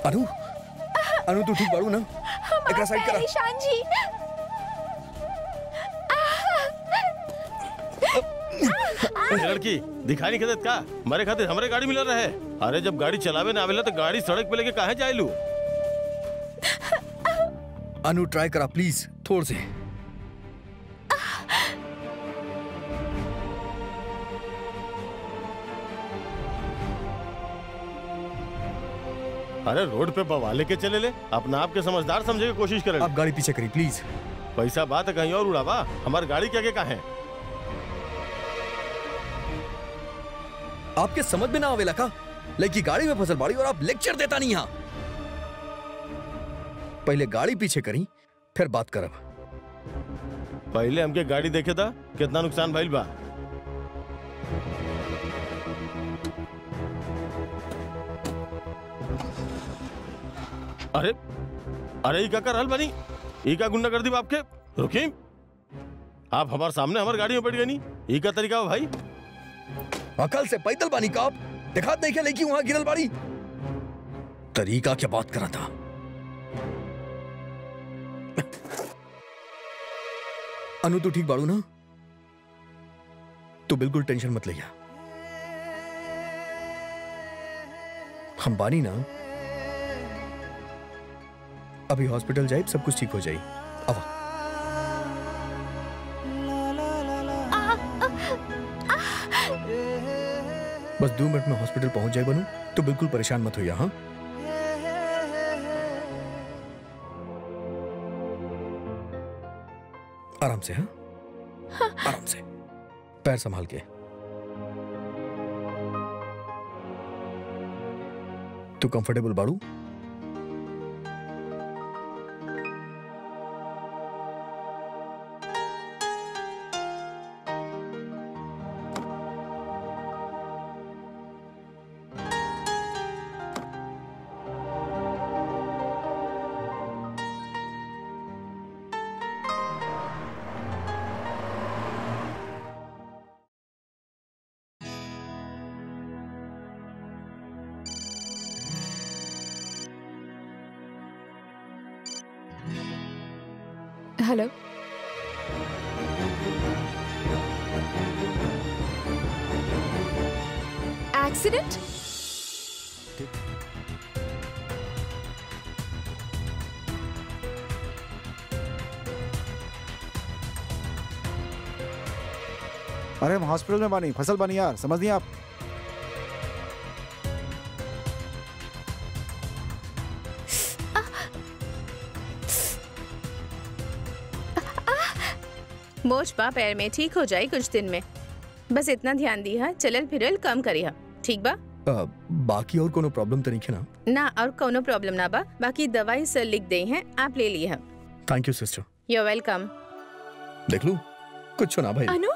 अनु अनु तू ठीक बाड़ू ना एकरा साइड करा ईशान जी ए, लड़की दिखाई नहीं देत का हमारे खातिर हमरे गाड़ी मिल रहे अरे जब गाड़ी चलावे ना आवेला तो गाड़ी सड़क पे लेके काहे जाइलू अनु ट्राई करा प्लीज थोड़ से अरे रोड पे बवाले के चले ले अपना आप के समझदार समझे के कोशिश करे आप गाड़ी पीछे करी प्लीज पैसा बात है कहीं और उड़ावा हमारी गाड़ी के आगे कहाँ है आपके समझ में ना आवेला का लेकिन गाड़ी में फसल बाड़ी और आप लेक्चर देता नहीं यहाँ पहले गाड़ी पीछे करी फिर बात करब पहले हमके गाड़ी देखे था कितना नुकसान भइल बा अरे अरे ई का कर रहल बनी ई का गुंडा कर दी आपके रुकी आप हमारे सामने हमारी गाड़ी में बैठ गई नहीं ई का तरीका बा भाई अकल से पैदल बानी का आप दिखात नहीं क्या लेकिन वहां गिरल बाड़ी तरीका क्या बात करा था अनु तू ठीक बाड़ू ना तू बिल्कुल टेंशन मत लिया हम बानी ना अभी हॉस्पिटल जाए सब कुछ ठीक हो जाए अब बस दो मिनट में हॉस्पिटल पहुंच जाए बनू तो बिल्कुल परेशान मत होइए हाँ आराम से हाँ आराम से पैर संभाल के तू कंफर्टेबल बाड़ू हेलो एक्सीडेंट अरे हम हॉस्पिटल में बानी फसल बानी यार समझ नहीं आप मोच पा पैर में ठीक हो जाए कुछ दिन में बस इतना ध्यान दिया चलल फिरल कम करिया ठीक बा अ, बाकी और कोनो प्रॉब्लम तो नहीं है ना ना और कोनो प्रॉब्लम ना बा बाकी दवाई सर लिख दे हैं आप ले लिए हैं thank you sister you welcome देख लू कुछ ना भाई अनु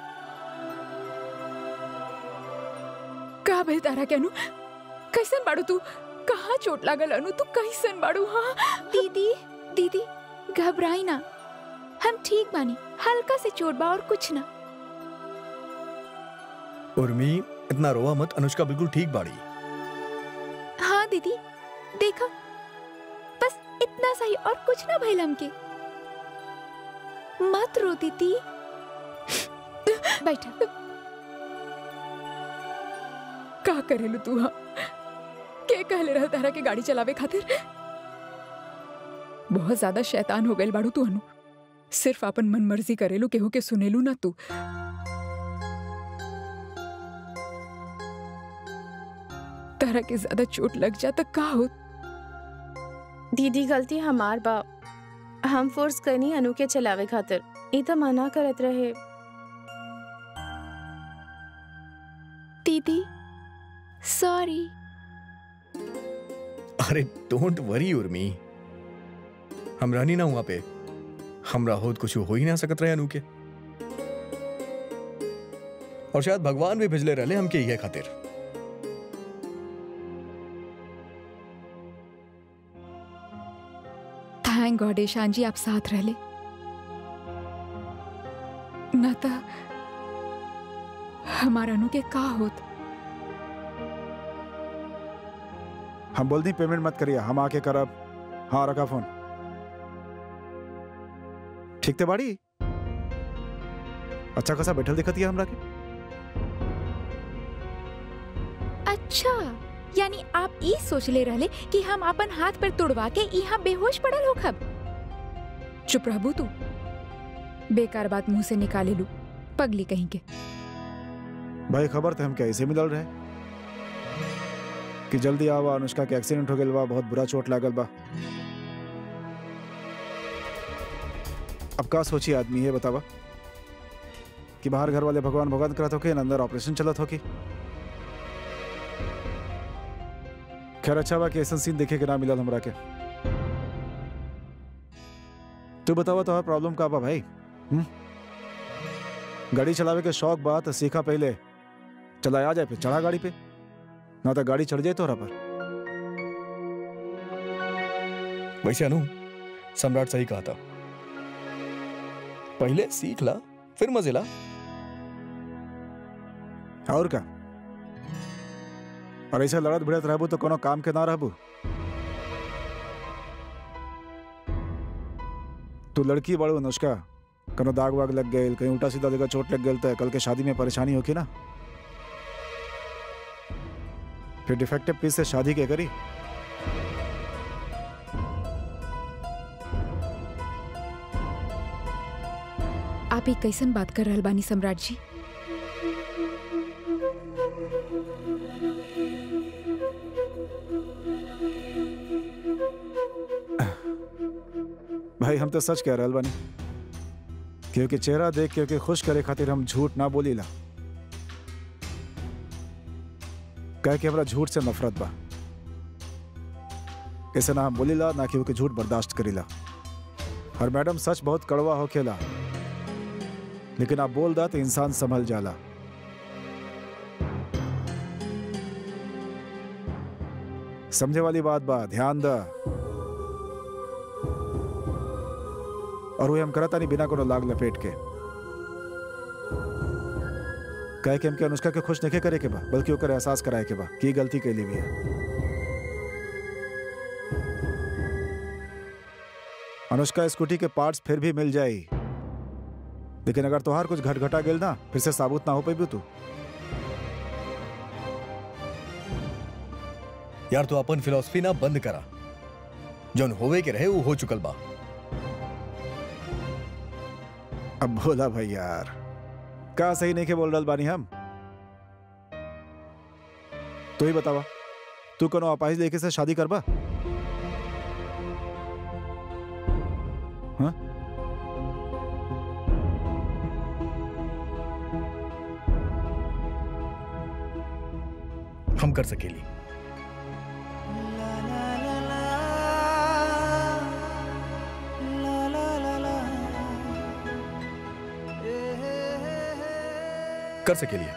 का भइल तारा के अनु कैसन बाड़ू तू कहाँ चोट लागल अनु तू कैसन बाड़ू हाँ दीदी दीदी घबराई ना हम ठीक बानी हल्का से चोट बा और कुछ ना उर्मी इतना रोवा मत अनुष्का बिल्कुल ठीक बाड़ी हाँ दीदी देखा बस इतना सही और कुछ ना भइल हमके मत रो दीदी बैठा का करेलू तू हाँ के कहले रह तारा के गाड़ी चलावे खातिर बहुत ज्यादा शैतान हो गइल बाड़ू तू अनु सिर्फ अपन मन मर्जी करेलू केहू के सुनेलू ना तू तारा के ज्यादा चोट लग जा त का हो दीदी गलती हमार बा हम फोर्स करनी अनु के चलावे खातिर ई तो मना करत रहे दीदी सॉरी अरे डोंट वरी उर्मी हम रहनी ना वहां पे हमरा होत कुछ हो ही ना सकत रहे अनु के और शायद भगवान भी भेजले रहले हमके ये खातिर थैंक गॉड ईशान जी आप साथ रहले न त हमारा अनु के का होत हम बोल दी पेमेंट मत करिए हम आके करब हाँ रखा फोन ठीक थे बाड़ी अच्छा खासा बैठल दिखत है हमरा के अच्छा यानी आप ई सोच ले रहले कि हम अपन हाथ पर तोड़वा के यहाँ बेहोश पड़ल हो खब चुप रहबू तू बेकार बात मुंह से निकाले लू पगली कहीं के भाई खबर थे हम कैसे मिलल रहे कि जल्दी आवा अनुष्का के एक्सीडेंट हो गइल बा बहुत बुरा चोट लागल बा अब का सोची आदमी है बतावा कि बाहर घर वाले भगवान भगवान करत हो के अंदर ऑपरेशन चलत हो की खैर अच्छा बा कि ऐसा सीन देखे के ना मिलल हमरा के तू बतावा तो प्रॉब्लम का बा भाई हुँ? गाड़ी चलावे के शौक बा तो सीखा पहले चला आ जाए फिर चढ़ा गाड़ी पे ना तो गाड़ी चढ़ जाए तोहरा पर वैसे अनु सम्राट सही कहा था पहले सीख ला फिर मजे ला और का और ऐसे लड़त भिड़त रहबू तो कोनो काम के ना रहबू तू लड़की बड़ू अनुष्का कोनो दाग वाग लग गए कहीं उल्टा सीधा जगह चोट लग गई तो कल के शादी में परेशानी होगी ना फिर डिफेक्टिव पीस से शादी के करी आप ही कैसन बात कर रहल बानी सम्राट जी भाई हम तो सच कह रहल बानी क्योंकि चेहरा देख क्योंकि खुश करे खातिर हम झूठ ना बोलीला कह के हमरा झूठ से नफरत बा ऐसे ना हम बोलीला ना कि झूठ बर्दाश्त करीला और मैडम सच बहुत कड़वा होखेला लेकिन आप बोल दा तो इंसान संभल जाला समझे वाली बात बा ध्यान दा और वो हम करता नहीं बिना कोनो लाग लपेट के कहे कि हमके अनुष्का के खुश नहीं करे के बा बल्कि ओकर एहसास कराए के बा कि ई गलती कैली भी है अनुष्का स्कूटी के पार्ट्स फिर भी मिल जाई लेकिन अगर तोहार कुछ घट घटा गेल ना फिर से साबुत ना हो पाई तू यार तू अपन फिलोसफी ना बंद करा जौन होवे के रहे वो हो चुकल बा अब बोला भाई यार का सही नहीं के बोल रहा बानी हम तू ही बतावा तू कोनो अपाहिज लेके से शादी करबा हाँ हम कर सकेली कर सकेली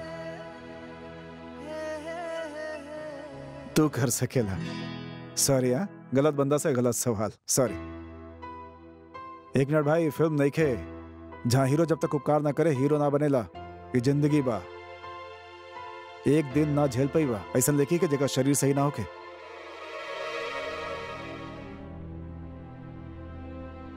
तू कर सकेला सॉरी हाँ गलत बंदा से गलत सवाल सॉरी एक मिनट भाई फिल्म नहीं खे जहाँ हीरो जब तक उपकार ना करे हीरो ना बनेला ये जिंदगी बा एक दिन ना झेल पाई बा ऐसा लेखी के जगह शरीर सही ना होके